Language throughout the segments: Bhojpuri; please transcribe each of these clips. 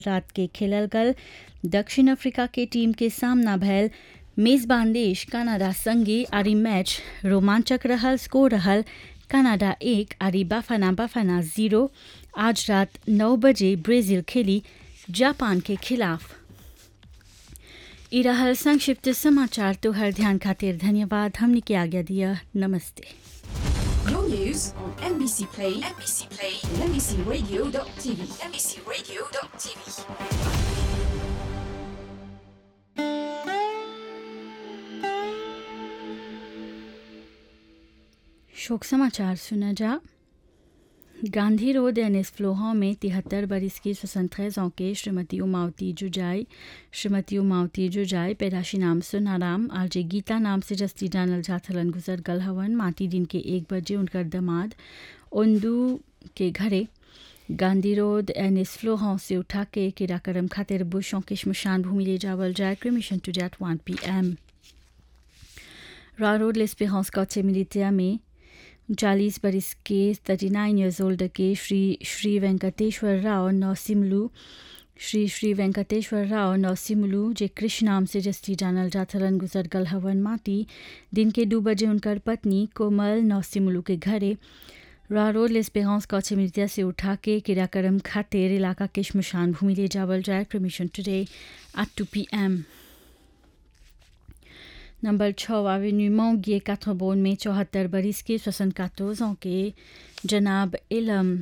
रात के खेलल गल दक्षिण अफ्रीका के टीम के सामना भयल मेजबान देश कनाडा संगे आरी मैच रोमांचक रहल स्कोर रहल कनाडा एक आरी बाफाना बाफाना जीरो आज रात नौ बजे ब्राजील खेली जापान के खिलाफ ई रहल संक्षिप्त समाचार तोहर ध्यान खातिर धन्यवाद हमने के आज्ञा दिया नमस्ते Your news on NBC Play, NBC Play, and NBCRadio.tv, NBCRadio.tv. शोक समाचार सुना जा गांधी रोड एनएस फ्लोहा में तिहत्तर बरस की स्वतंत्र के श्रीमती उमावती जुजाई श्रीमती उमावती जुजाई पैदाशी नाम सुनाराम आरजे गीता नाम से जस्ती जानल जाथलन गुजर गल हवन माटी दिन के एक बजे उनकर दमाद ओंदू के घरे गांधी रोड एनएस फ्लोहा से उठा के किराकरम खातिर बुशों के शमशान भूमि ले जावल जाए cremation today at one P M रा रोड लेस्पेरेंस कॉचे मिलिटिया में चालीस बरस के थर्टी नाइन ईयर्स ओल्ड के श्री श्री वेंकटेश्वर राव नौसिमलू श्री श्री वेंकटेश्वर राव नौसिमलू जे कृष्ण नाम से जस्ती जानल जाथलन गुजर गल हवन माटी दिन के दो बजे उनकर पत्नी कोमल नौसिमलू के घरे रा रोड लेस्पेरेंस कौचे मिर्तिया से उठा के किराकरम खातिर इलाका के शमशान भूमि ले जावल जाए cremation today at two P M number छः एवेन्यू मोंगिए काथोबोन में चौहत्तर बरिस के स्वसन कातोजों के जनाब इलम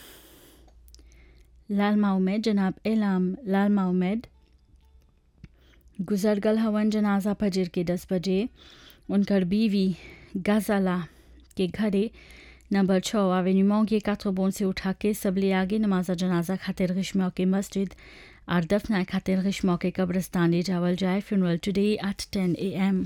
लाल माउमेद जनाब इलम लाल माउमेद गुजर गल हवन जनाजा फजर के दस बजे उनकर बीवी गजाला के घरे नंबर छः एवेन्यू मोंगिए काथोबोन से उठा के सबले आगे नमाजा जनाजा खातिर ग्रीष्मा के मस्जिद और दफना खातिर ग्रीष्मा के कब्रस्तान ले जावल जाए फ्यूनरल टुडे एट टेन ए एम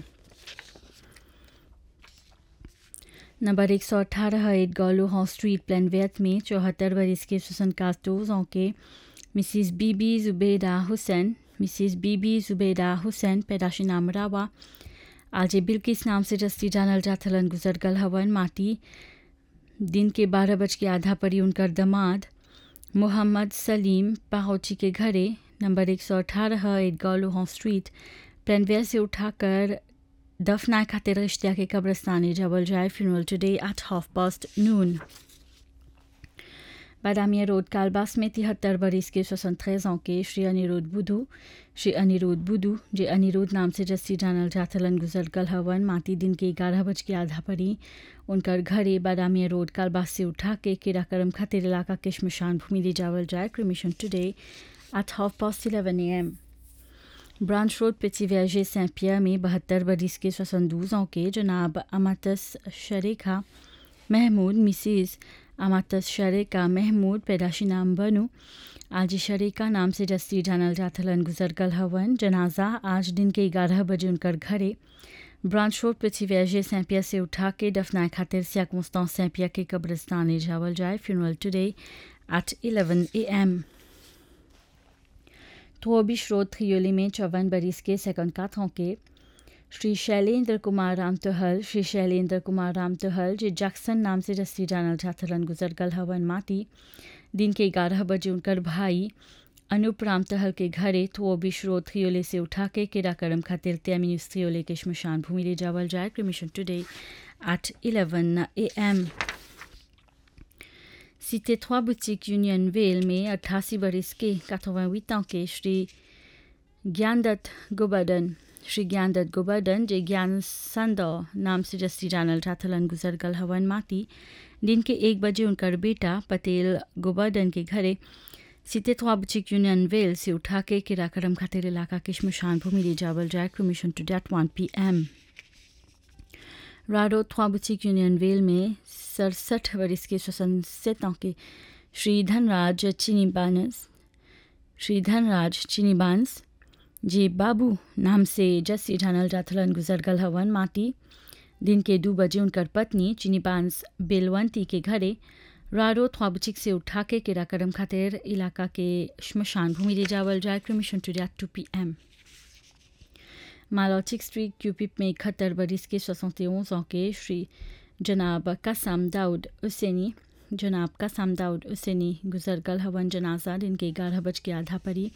नंबर एक सौ अठारह एट गॉलो हॉ स्ट्रीट प्लेनवेथ में चौहत्तर बरस के सुसन कास्टोजों के मिसिस बीबी जुबेदा हुसैन मिसिस बीबी जुबेदा हुसैन पैदाशी नाम रावा आज बिल्किस नाम से जस्ती जानल जाथलन गुजर गल हवन माटी दिन के बारह बज के आधा परी उनकर दमाद मोहम्मद सलीम पाहोची के घरे नंबर एक सौ अठारह एट गॉलो स्ट्रीट प्लेनवेयर से उठाकर दफना खातिर रिश्तिया के कब्रस्तानी जबल जाए funeral today at half past noon बादामिया रोड कालबास में तिहत्तर बरिस के स्वतंत्र के श्री अनिरुद्ध बुधू श्री अनिरुद्ध बुधू जे अनिरुद्ध नाम से जस्सी जानल जाथलन गुजर कल हवन माटी दिन के ग्यारह बज के आधा परी उनकर घरे बादामिया रोड कालबास से उठा के किराकरम खातिर इलाका के शमशान भूमि ले जावल जाए cremation today at half past eleven A M branch road पिचिव्याजे सें पियर में बहत्तर बरिस के स्वसंदूजों के जनाब अमातस शरेखा महमूद मिसिस अमातस शरेका महमूद पैदाशी नाम बनू आज शरेका नाम से जस्ती जानल जाथलन गुजर गल हवन जनाजा आज दिन के ग्यारह बजे उनकर घरे ब्रांच रोड पिचिव्याजे सैंपिया से उठा के दफनाए खातिर सियाक मुस्तान सैंपिया के कब्रस्तान ले जावल जाए funeral today at eleven A M थोबिश रोड थ्रियोली में चौवन बरिस के सेकंड काथों के श्री शैलेंद्र कुमार राम तोहल श्री शैलेंद्र कुमार राम तोहल जे जैक्सन नाम से जस्ती जानल जाथलन गुजर गल हवन माटी दिन के ग्यारह बजे उनकर भाई अनूप राम तहल के घरे थोबिश रोड थ्रियोले से उठा के किराकरम खातिर त्यामिनुस थ्रियोले के शमशान भूमि ले जावल जाए cremation today at eleven A M Cité 3 boutiques Unionville में अट्ठासी बरस के 88 ans के श्री ज्ञानदत्त गोबर्धन श्री ज्ञानदत्त गोबर्धन जे ज्ञान संदो नाम से जस्ती जानल जाथलन गुजर गल हवन माटी दिन के एक बजे उनकर बेटा पटेल गोबर्धन के घरे सीते थ्वा बुचिक यूनियन वेल से उठा के किराकरम खातिर इलाका के शमशान भूमि ले जावल जाए cremation today at one P M राडो थ्वा बुचिक यूनियन वेल में सड़सठ बरस के स्वसंसेतों के श्री धनराज चीनीबानस श्री धनराज चीनीबांस जे बाबू नाम से जस्सी जानल जाथलन गुजर गल हवन माटी दिन के दो बजे उनकर पत्नी चीनीबांस बेलवंती के घरे राडो थ्वाबुचिक से उठा के किराकरम खातिर इलाका के शमशान भूमि ले जावल जाए cremation today two P M मालौचिक स्ट्रीट क्यूपिप में इकहत्तर बरिस के सोसठ ans के श्री जनाब कसम दाऊद हुसैनी जनाब का सामदा उसेनी गुजर गल हवन जनाजा दिन के ग्यारह बज के आधा परी